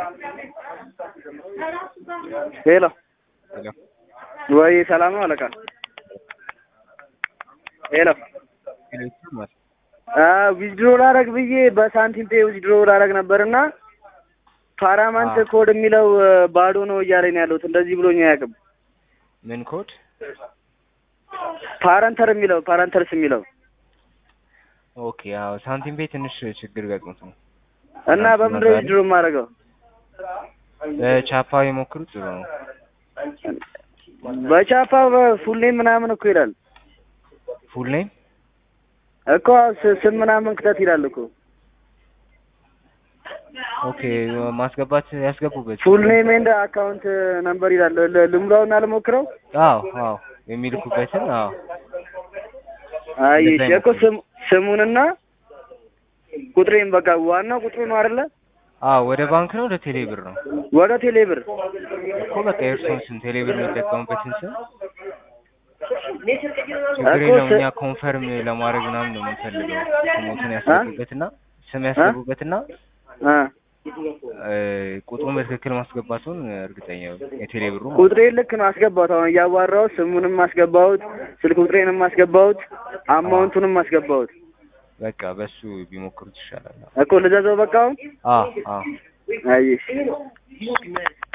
ሄሎ ሄሎ ወይ ሰላም ነው አለቃ? ሄሎ ሄሎ ይሰማል? ዊዝድሮ ላረግ ብዬ በሳንቲም ፔ ዊዝድሮ ላረግ ነበርና ፓራማንት አዎ። ኮድ የሚለው ባዶ ነው እያለኝ ነው ያለሁት። እንደዚህ ብሎኝ አያውቅም። ምን ኮድ? ፓረንተር የሚለው ፓረንተርስ የሚለው ኦኬ አዎ ሳንቲም ቤት ትንሽ ችግር ገጥሞት ነው። እና በምንድን ነው ዊዝድሮ የማደርገው? በቻፓ የሞክሩ ጥሩ ነው። በቻፓ በፉል ኔም ምናምን እኮ ይላል ፉል ኔም እኮ ስ- ስም ምናምን ክተት ይላል እኮ ኦኬ ማስገባት ያስገቡበት ፉል ኔም ኤንድ አካውንት ነምበር ይላል። ል- ልሙላውና ልሞክረው። አዎ አዎ የሚልኩበትን አዎ አይ እንደዛ እሺ እኮ ስም ስሙንና ቁጥሬን በቃ ዋናው ቁጥሩ ነው አይደለ? አዎ ወደ ባንክ ነው ወደ ቴሌ ብር ነው ወደ ቴሌ ብር እኮ በቃ የእርስዎን ስም ቴሌ ብር የሚጠቀሙበትን ስም ችግር እኮ የለውም ስ- እኛ ኮንፈርም ለማድረግ ምናምን ነው የምንፈልገው ስሞትን ያስገቡበትና ስም ያስገቡበትና አ እ፣ ቁጥሩን በትክክል ማስገባቱን እርግጠኛ ነኝ። የቴሌ ብሩ ማለት ነው። ቁጥሬን ልክ ነው አስገባሁት። አሁን እያዋራሁት ስሙንም አስገባሁት፣ ስልክ ቁጥሬንም አስገባሁት፣ አማውንቱንም አስገባሁት። በቃ በሱ ቢሞክሩት ይሻላል። እኮ ልዘዘው በቃ አሁን አዎ አዎ አይ እሺ